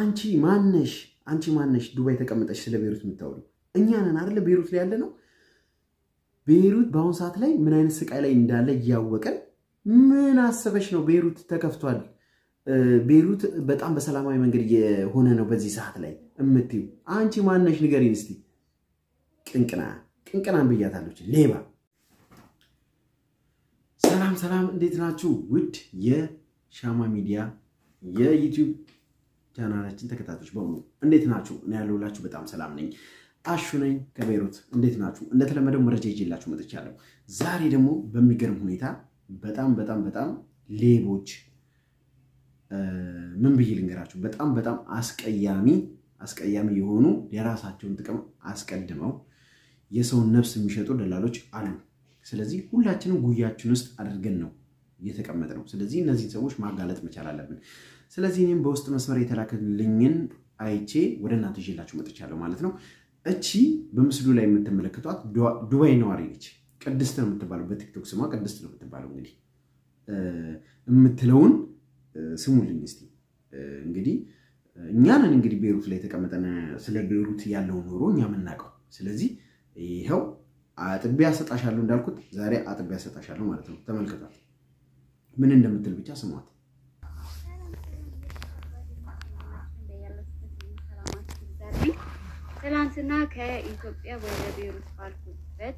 አንቺ ማነሽ? አንቺ ማነሽ? ዱባይ ተቀምጠሽ ስለ ቤሩት የምታወሩ እኛ ነን አይደለ? ቤሩት ላይ ያለ ነው። ቤሩት በአሁኑ ሰዓት ላይ ምን አይነት ስቃይ ላይ እንዳለ እያወቀን ምን አሰበሽ ነው? ቤሩት ተከፍቷል። ቤሩት በጣም በሰላማዊ መንገድ የሆነ ነው በዚህ ሰዓት ላይ የምትዩ አንቺ ማነሽ? ንገሪን እስቲ። ቅንቅና ቅንቅናን ብያታለች። ሌባ። ሰላም ሰላም፣ እንዴት ናችሁ? ውድ የሻማ ሚዲያ የዩቲዩብ ቻናላችን ተከታታዮች በሙሉ እንዴት ናችሁ? እኔ ያለሁላችሁ በጣም ሰላም ነኝ። አሹ ነኝ ከቤሩት። እንዴት ናችሁ? እንደተለመደው መረጃ ይዤላችሁ መጥቻለሁ። ዛሬ ደግሞ በሚገርም ሁኔታ በጣም በጣም በጣም ሌቦች ምን ብዬ ልንገራችሁ፣ በጣም በጣም አስቀያሚ አስቀያሚ የሆኑ የራሳቸውን ጥቅም አስቀድመው የሰውን ነፍስ የሚሸጡ ደላሎች አሉ። ስለዚህ ሁላችንም ጉያችን ውስጥ አድርገን ነው እየተቀመጠ ነው። ስለዚህ እነዚህን ሰዎች ማጋለጥ መቻል አለብን። ስለዚህ እኔም በውስጥ መስመር የተላከልኝን አይቼ ወደ እናንተ ይዤላችሁ መጥቻለሁ ማለት ነው። እቺ በምስሉ ላይ የምትመለከቷት ዱባይ ነዋሪ ነች። ቅድስት ነው የምትባለው፣ በቲክቶክ ስሟ ቅድስት ነው የምትባለው። እንግዲህ የምትለውን ስሙልኝ እስቲ። እንግዲህ እኛንን እንግዲህ ቤሩት ላይ የተቀመጠን ስለ ቤሩት ያለውን ኖሮ እኛ የምናውቀው። ስለዚህ ይኸው አጥቤ አሰጣሻለሁ እንዳልኩት ዛሬ አጥቤ አሰጣሻለሁ ማለት ነው። ተመልከቷት ምን እንደምትል ብቻ ስሟት። ትናንትና ከኢትዮጵያ ወደ ቤሩት ባልኩበት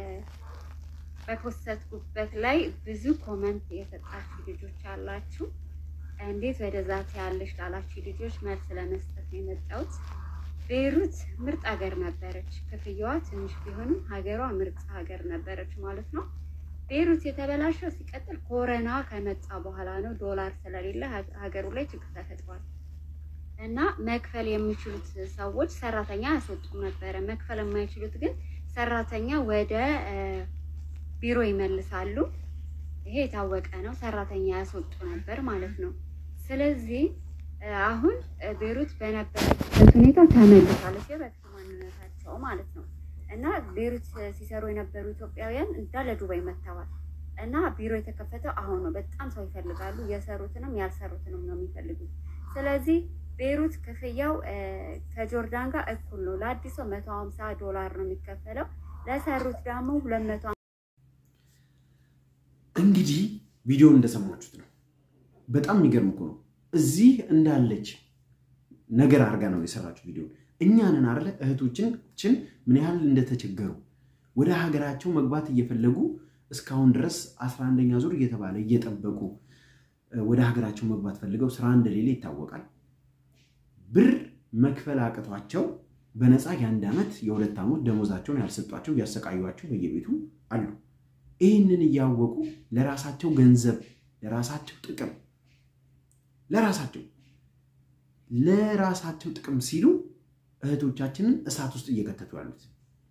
በፖስተትኩበት ላይ ብዙ ኮመንት የሰጣችሁ ልጆች አላችሁ። እንዴት ወደዛ ያለሽ ላላችሁ ልጆች መልስ ለመስጠት ነው የመጣሁት። ቤሩት ምርጥ ሀገር ነበረች። ክፍያዋ ትንሽ ቢሆንም ሀገሯ ምርጥ ሀገር ነበረች ማለት ነው። ቤሩት የተበላሸው ሲቀጥል ኮረና ከመጣ በኋላ ነው። ዶላር ስለሌለ ሀገሩ ላይ ችግር ተፈጥሯል እና መክፈል የሚችሉት ሰዎች ሰራተኛ ያስወጡ ነበረ። መክፈል የማይችሉት ግን ሰራተኛ ወደ ቢሮ ይመልሳሉ። ይሄ የታወቀ ነው። ሰራተኛ ያስወጡ ነበር ማለት ነው። ስለዚህ አሁን ቤሩት በነበረችበት ሁኔታ ተመልሳለች፣ የበፊት ማንነታቸው ማለት ነው። እና ቤሩት ሲሰሩ የነበሩ ኢትዮጵያውያን እንዳለ ዱባይ መጥተዋል። እና ቢሮ የተከፈተው አሁን ነው። በጣም ሰው ይፈልጋሉ። የሰሩትንም ያልሰሩትንም ነው የሚፈልጉት። ስለዚህ ቤሩት ክፍያው ከጆርዳን ጋር እኩል ነው። ለአዲስ ሰው መቶ ሀምሳ ዶላር ነው የሚከፈለው። ለሰሩት ደግሞ ሁለት መቶ እንግዲህ ቪዲዮውን እንደሰማችሁት ነው። በጣም የሚገርም እኮ ነው። እዚህ እንዳለች ነገር አድርጋ ነው የሰራችው ቪዲዮ። እኛንን አለ እህቶችን ምን ያህል እንደተቸገሩ ወደ ሀገራቸው መግባት እየፈለጉ እስካሁን ድረስ አስራ አንደኛ ዙር እየተባለ እየጠበቁ ወደ ሀገራቸው መግባት ፈልገው ስራ እንደሌለ ይታወቃል። ብር መክፈል አቅቷቸው በነፃ የአንድ ዓመት የሁለት ዓመት ደሞዛቸውን ያልሰጧቸው እያሰቃዩቸው በየቤቱ አሉ። ይህንን እያወቁ ለራሳቸው ገንዘብ፣ ለራሳቸው ጥቅም፣ ለራሳቸው ለራሳቸው ጥቅም ሲሉ እህቶቻችንን እሳት ውስጥ እየከተቱ ያሉት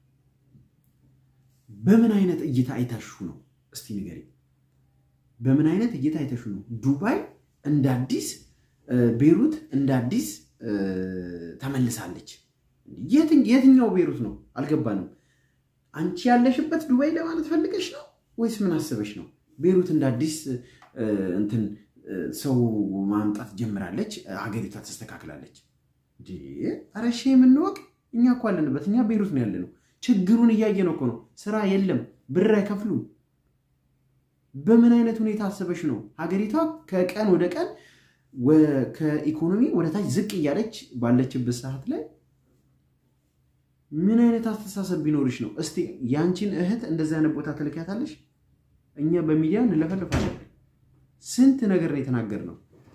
በምን አይነት እይታ አይታሹ ነው? እስቲ ንገሪ። በምን አይነት እይታ አይታሹ ነው? ዱባይ እንደ አዲስ ቤሩት እንደ አዲስ ተመልሳለች። የትኛው ቤሩት ነው? አልገባንም። አንቺ ያለሽበት ዱባይ ለማለት ፈልገሽ ነው ወይስ ምን አስበሽ ነው? ቤሩት እንደ አዲስ እንትን ሰው ማምጣት ጀምራለች፣ ሀገሪቷ ተስተካክላለች። ኧረ እሺ የምንወቅ እኛ እኮ አለንበት። እኛ ቤሩት ነው ያለነው። ችግሩን እያየ ነው እኮ ነው። ስራ የለም፣ ብር አይከፍሉም። በምን አይነት ሁኔታ አስበሽ ነው? ሀገሪቷ ከቀን ወደ ቀን ከኢኮኖሚ ወደ ታች ዝቅ እያለች ባለችበት ሰዓት ላይ ምን አይነት አስተሳሰብ ቢኖርሽ ነው? እስቲ ያንቺን እህት እንደዚህ አይነት ቦታ ትልኪያታለሽ? እኛ በሚዲያ እንለፈልፋለን። ስንት ነገር ነው የተናገርነው።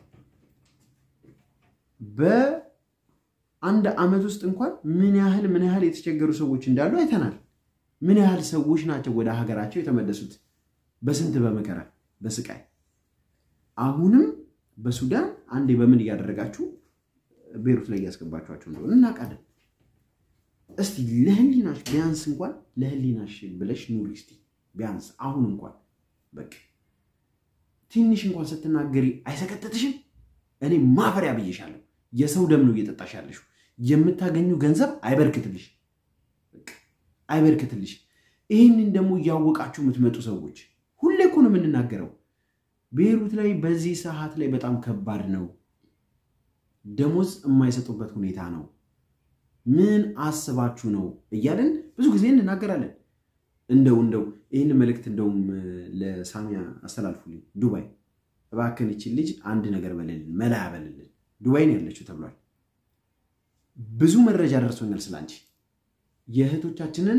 በአንድ ዓመት ውስጥ እንኳን ምን ያህል ምን ያህል የተቸገሩ ሰዎች እንዳሉ አይተናል። ምን ያህል ሰዎች ናቸው ወደ ሀገራቸው የተመለሱት በስንት በመከራ በስቃይ አሁንም በሱዳን አንዴ በምን እያደረጋችሁ ቤሩት ላይ እያስገባችኋቸው እንደሆነ እናውቃለን። እስቲ ለህሊናሽ ቢያንስ እንኳን ለህሊናሽ ብለሽ ኑሪ እስቲ ቢያንስ አሁን እንኳን በቃ ትንሽ እንኳን ስትናገሪ አይሰቀጥጥሽም? እኔ ማፈሪያ ብዬሻለሁ። የሰው ደም ነው እየጠጣሽ ያለሽው። የምታገኙ ገንዘብ አይበርክትልሽ፣ አይበርክትልሽ። ይህንን ደግሞ እያወቃችሁ የምትመጡ ሰዎች ሁሌ እኮ ነው የምንናገረው። ቤሩት ላይ በዚህ ሰዓት ላይ በጣም ከባድ ነው። ደሞዝ የማይሰጡበት ሁኔታ ነው። ምን አስባችሁ ነው እያለን ብዙ ጊዜ እንናገራለን። እንደው እንደው ይህን መልእክት እንደውም ለሳሚያ አስተላልፉልኝ። ዱባይ እባክን ይችን ልጅ አንድ ነገር በልልን፣ መላ ያበልልን። ዱባይ ነው ያለችው ተብሏል። ብዙ መረጃ ደርሶኛል ስለ አንቺ የእህቶቻችንን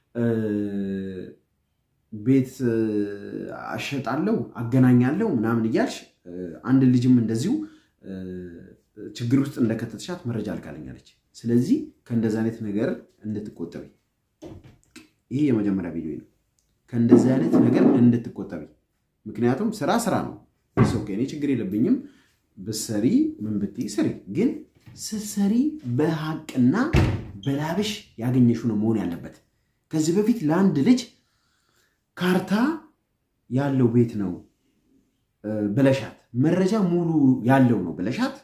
ቤት አሸጣለሁ አገናኛለሁ ምናምን እያልሽ አንድ ልጅም እንደዚሁ ችግር ውስጥ እንደከተትሻት መረጃ አልካለኛለች። ስለዚህ ከእንደዚህ አይነት ነገር እንድትቆጠቢ ይሄ የመጀመሪያ ቪዲዮ ነው። ከእንደዚህ አይነት ነገር እንድትቆጠቢ። ምክንያቱም ስራ ስራ ነው። ኦኬ እኔ ችግር የለብኝም ብሰሪ ምን ብትይ ስሪ፣ ግን ስትሰሪ በሀቅና በላብሽ ያገኘሽው ነው መሆን ያለበት። ከዚህ በፊት ለአንድ ልጅ ካርታ ያለው ቤት ነው ብለሻት፣ መረጃ ሙሉ ያለው ነው ብለሻት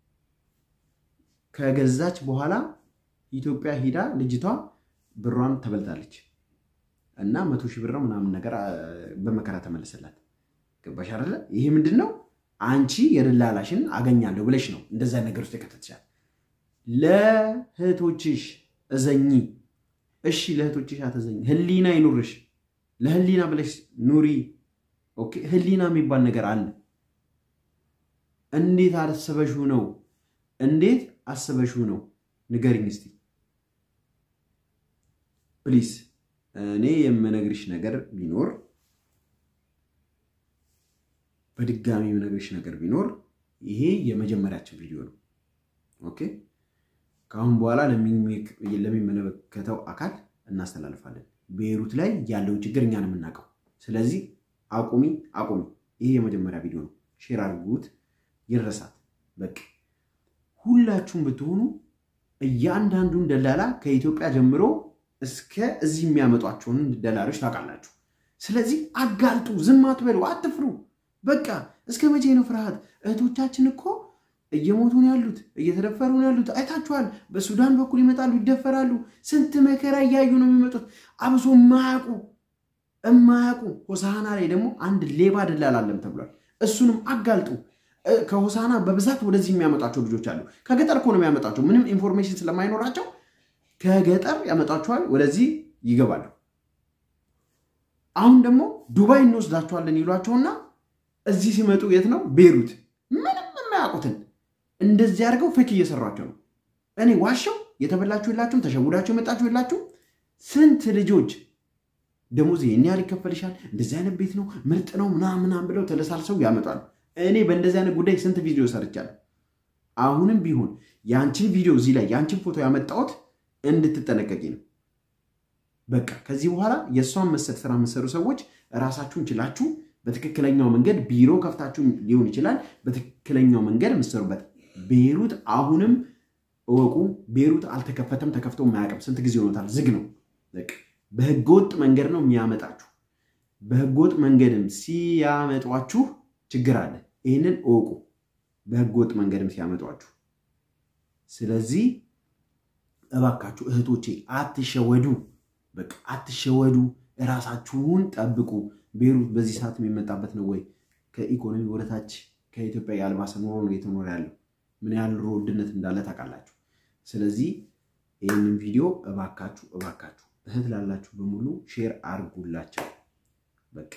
ከገዛች በኋላ ኢትዮጵያ ሂዳ ልጅቷ ብሯን ተበልታለች እና መቶ ሺህ ብር ምናምን ነገር በመከራ ተመለሰላት። ገባሽ አይደለ? ይሄ ምንድን ነው? አንቺ የደላላሽን አገኛለሁ ብለሽ ነው እንደዛ ነገር ውስጥ የከተትሻል። ለእህቶችሽ እዘኚ። እሺ ለእህቶችሽ አትዘኝ፣ ህሊና ይኑርሽ። ለህሊና ብለሽ ኑሪ። ኦኬ ህሊና የሚባል ነገር አለ። እንዴት አስበሽው ነው? እንዴት አስበሽው ነው? ንገሪኝ እስቲ ፕሊስ። እኔ የምነግርሽ ነገር ቢኖር በድጋሚ የምነግርሽ ነገር ቢኖር ይሄ የመጀመሪያችን ቪዲዮ ነው። ኦኬ ከአሁን በኋላ ለሚመለከተው አካል እናስተላልፋለን። ቤይሩት ላይ ያለውን ችግር እኛን የምናውቀው። ስለዚህ አቁሚ አቁሚ። ይሄ የመጀመሪያ ቪዲዮ ነው። ሼር አድርጉት፣ ይረሳት። በቃ ሁላችሁም ብትሆኑ እያንዳንዱን ደላላ ከኢትዮጵያ ጀምሮ እስከ እዚህ የሚያመጧቸውን ደላሎች ታውቃላችሁ። ስለዚህ አጋልጡ፣ ዝም አትበሉ፣ አትፍሩ። በቃ እስከ መቼ ነው ፍርሃት? እህቶቻችን እኮ እየሞቱ ነው ያሉት፣ እየተደፈሩ ነው ያሉት። አይታችኋል። በሱዳን በኩል ይመጣሉ፣ ይደፈራሉ። ስንት መከራ እያዩ ነው የሚመጡት። አብሶ የማያውቁ እማያውቁ። ሆሳና ላይ ደግሞ አንድ ሌባ ደላላ አለም ተብሏል። እሱንም አጋልጡ። ከሆሳና በብዛት ወደዚህ የሚያመጣቸው ልጆች አሉ። ከገጠር እኮ ነው የሚያመጣቸው። ምንም ኢንፎርሜሽን ስለማይኖራቸው ከገጠር ያመጣቸዋል፣ ወደዚህ ይገባሉ። አሁን ደግሞ ዱባይ እንወስዳቸዋለን ይሏቸውና እዚህ ሲመጡ የት ነው ቤይሩት፣ ምንም የማያውቁትን እንደዚህ አድርገው ፌክ እየሰሯቸው ነው። እኔ ዋሻው የተበላችሁ የላችሁም፣ ተሸውዳችሁ የመጣችሁ የላችሁም። ስንት ልጆች ደሞዝ ይህን ያህል ይከፈልሻል፣ እንደዚህ አይነት ቤት ነው ምርጥ ነው ምናምን ምናምን ብለው ተለሳልሰው ያመጣሉ። እኔ በእንደዚህ አይነት ጉዳይ ስንት ቪዲዮ ሰርቻለሁ። አሁንም ቢሆን የአንቺን ቪዲዮ እዚህ ላይ የአንቺን ፎቶ ያመጣሁት እንድትጠነቀቂ ነው። በቃ ከዚህ በኋላ የእሷን መሰል ስራ የምትሰሩ ሰዎች ራሳችሁን ችላችሁ በትክክለኛው መንገድ ቢሮ ከፍታችሁ ሊሆን ይችላል። በትክክለኛው መንገድ የምትሰሩበት ቤይሩት አሁንም እወቁ፣ ቤይሩት አልተከፈተም፣ ተከፍቶ ማያውቅም። ስንት ጊዜ ሆኖታል፣ ዝግ ነው። በህገወጥ መንገድ ነው የሚያመጣችሁ። በህገወጥ መንገድም ሲያመጧችሁ ችግር አለ። ይህንን እወቁ፣ በህገወጥ መንገድም ሲያመጧችሁ። ስለዚህ እባካችሁ እህቶቼ አትሸወዱ፣ በቃ አትሸወዱ፣ እራሳችሁን ጠብቁ። ቤይሩት በዚህ ሰዓት የሚመጣበት ነው ወይ? ከኢኮኖሚ ወደታች ከኢትዮጵያ ያልባሰ ኑሮ ነው እየተኖረ ያለው። ምን ያህል ኑሮ ውድነት እንዳለ ታውቃላችሁ። ስለዚህ ይህንን ቪዲዮ እባካችሁ እባካችሁ እህት ላላችሁ በሙሉ ሼር አርጉላቸው። በቃ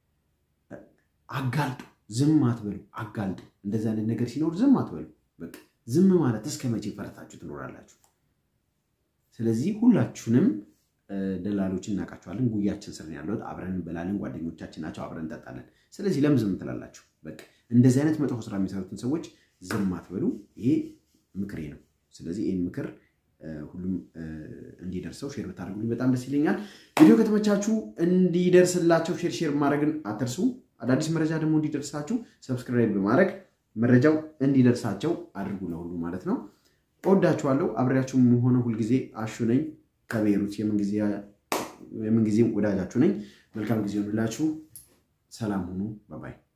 አጋልጡ፣ ዝም አትበሉ፣ አጋልጡ። እንደዚህ አይነት ነገር ሲኖር ዝም አትበሉ። በቃ ዝም ማለት እስከ መቼ ፈረታችሁ ትኖራላችሁ? ስለዚህ ሁላችሁንም ደላሎችን እናውቃቸዋለን። ጉያችን ስር ያለት አብረን እንበላለን። ጓደኞቻችን ናቸው፣ አብረን እንጠጣለን። ስለዚህ ለምን ዝም ትላላችሁ? በቃ እንደዚህ አይነት መጥፎ ስራ የሚሰሩትን ሰዎች ዝም አትበሉ። ይሄ ምክሬ ነው። ስለዚህ ይህን ምክር ሁሉም እንዲደርሰው ሼር ብታደርጉልኝ በጣም ደስ ይለኛል። ቪዲዮ ከተመቻችሁ እንዲደርስላቸው ሼር ሼር ማድረግን አትርሱ። አዳዲስ መረጃ ደግሞ እንዲደርሳችሁ ሰብስክራይብ በማድረግ መረጃው እንዲደርሳቸው አድርጉ፣ ለሁሉ ማለት ነው። እወዳችኋለሁ። አብሬያችሁ የሆነ ሁልጊዜ አሹ ነኝ ከቤይሩት የምንጊዜም ወዳጃችሁ ነኝ። መልካም ጊዜ ሆንላችሁ። ሰላም ሁኑ። ባባይ